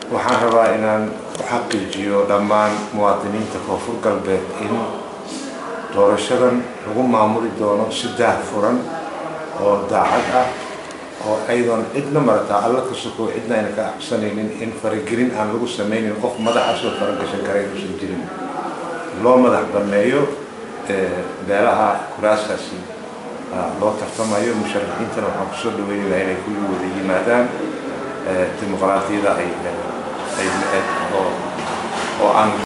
waxaan rabaa inaan u xaqiijiyo dhammaan muwaadiniinta koonfur galbeed in doorashadan lagu maamuli doono si daahfuran oo daacad ah oo aydoon cidna marataa alla ka soko cidna ayna ka aqsanaynin in faragelin aan lagu samaynin qof madaxaasoo faragashan kara inuusan jirin loo madax banneeyo beelaha kuraaskaasi loo tartamayo musharaxiintana waxaan kusoo dhaweynaynaa inay kulli wada yimaadaan dimuqraadiyada ay oo aan